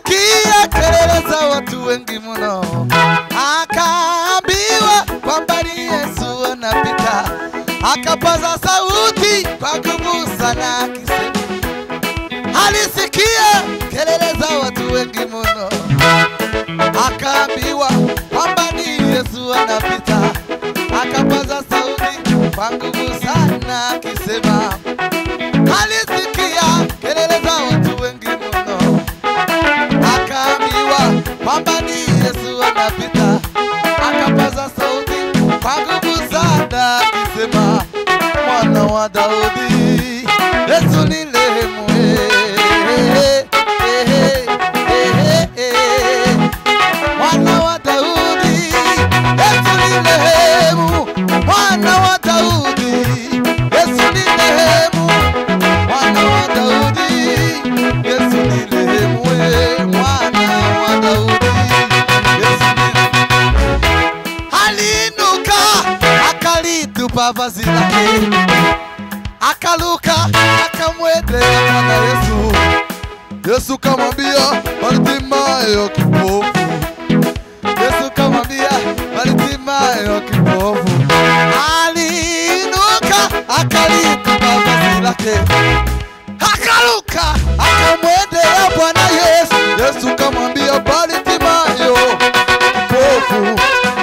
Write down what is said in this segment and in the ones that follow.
alisikia kelele za watu wengi mno, akaambiwa kwamba ni Yesu anapita, akapaza sauti kwa nguvu sana akisema, alisikia kelele za watu wengi mno, akaambiwa kwamba ni Yesu anapita, akapaza sauti kwa nguvu sana akisema, alisikia kelele za watu wengi mno, akaambiwa kwamba ni Yesu anapita, akapaza sauti kwa nguvu sana akisema, mwana wa Daudi, Yesu ni rehemu. eh, eh, eh, eh, eh, eh. Mwana wa Daudi, Yesu ni rehemu. Mwana wa Daudi, Yesu ni rehemu. Mwana wa Daudi, Yesu ni rehemu. eh. Mwana wa Daudi, Yesu ni aliinuka akalitupa vazi lake, akaluka akamwendea Bwana Yesu. Yesu kamwambia Bartimayo kipofu, Yesu kamwambia Bartimayo kipofu, aliinuka akalitupa vazi lake, akaluka akamwendea Bwana Yesu. Yesu kamwambia Bartimayo kipofu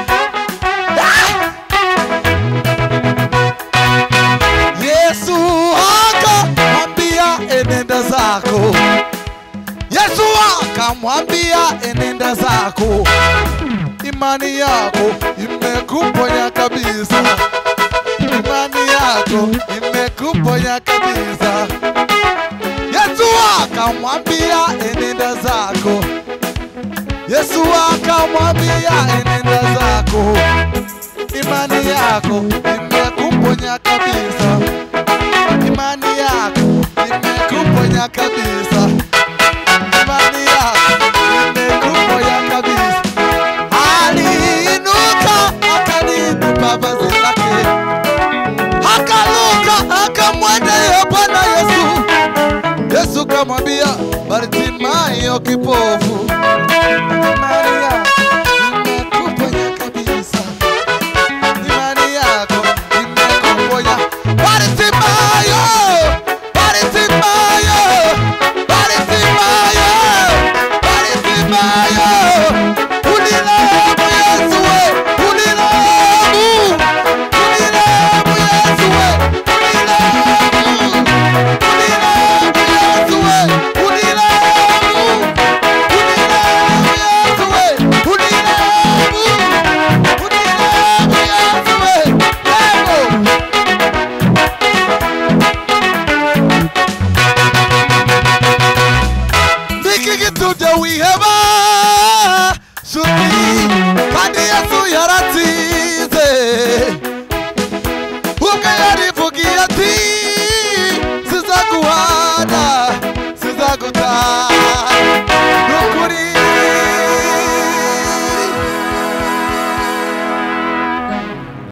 Yesu akamwambia enenda zako. Yesu akamwambia enenda zako, imani yako imekuponya kabisa, imani yako imekuponya kabisa. Yesu akamwambia enenda zako, Yesu akamwambia enenda zako imani yako imekuponya kabisa, imani yako imekuponya kabisa, imani yako imekuponya kabisa. Aliinuka akalitupa vazi lake, akaluka akamwendea Bwana Yesu. Yesu kamwambia Bartimayo kipofu, imani yako imekuponya kabisa imani yako imekuponya. Bartimayo, Bartimayo, Bartimayo, Bartimayo, unilemu Yesu we, unilemu, unilemu Yesu we, unilemu, unilemu Yesu we, unilemu, unilemu Yesu we, unilemu. Unilemu Yesu we, lemu. Ndiki gituje wihe